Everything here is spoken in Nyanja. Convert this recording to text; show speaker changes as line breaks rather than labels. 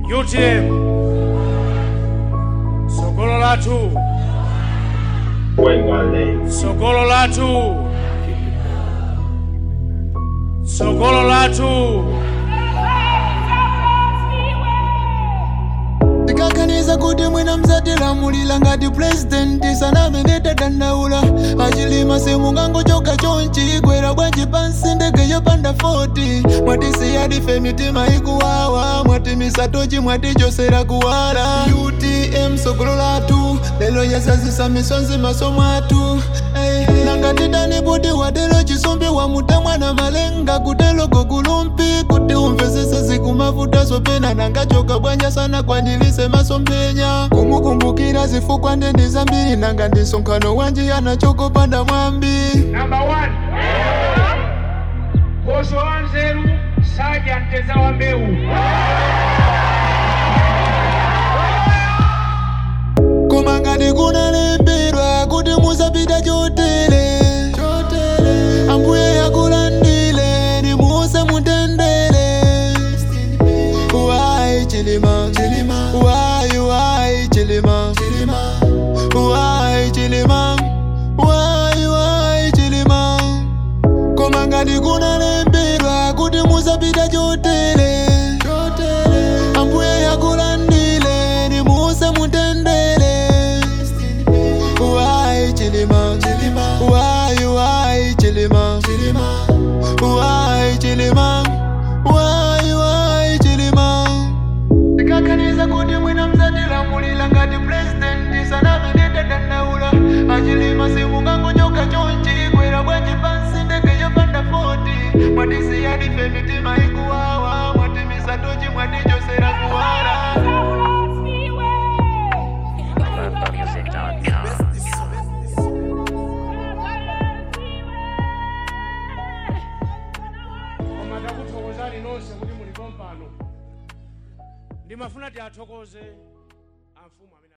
UTM sogolo lathu
Wengale.
sogolo lathu sogolo lathu
ndikaganiza kuti mwina mzatilamulira ngati purezidenti sanamene tadandaula achilima simungangochoka chonchi igwera bwanji pansi ndege yopanda 40 mwatisiyadife mitima ikuwawa mwatimisa tochi mwatichosera kuwala utm sogolo lathu lelo yasazisa misonzi maso mwathu Ey, nangati dani poti watelo chisumbi wamutamwana malenga kutelo gogulumpi kuti umvesese zikumavuta zopena nangachoka bwanja sana kwanilise masomphenya kumukumbukira zifukwa ndendi zambiri nanga ndisonkhano wanji anachokopanda mwambi
Number one. Koso wa nzeru saja mteza wa mbeu.
koma ngati kunalembedwa kuti musapita chotere ambuye yakulandile nimuse mutendere Why chilima Why why chilima Why chilima Why why chilima Koma ngati kunalembedwa kuti musapita chotere ambuye yakulandile nimuse mutendere Why chilima Why why chilima Why chilima Why why chilima ndikaganiza kuti mwina mzatilamulira ngati purezidenti sanamene tadandaula achilima simungangochoka chonchi igwera bwanji pansi ndege yopanda 40 mwatisiyadife mitima ikuwawa mwatimisa tochi mwatichosera kuwala
Koma ndakuthokozani nonse kuti mulipo mpano. Ndimafuna tiathokoze amfumu amene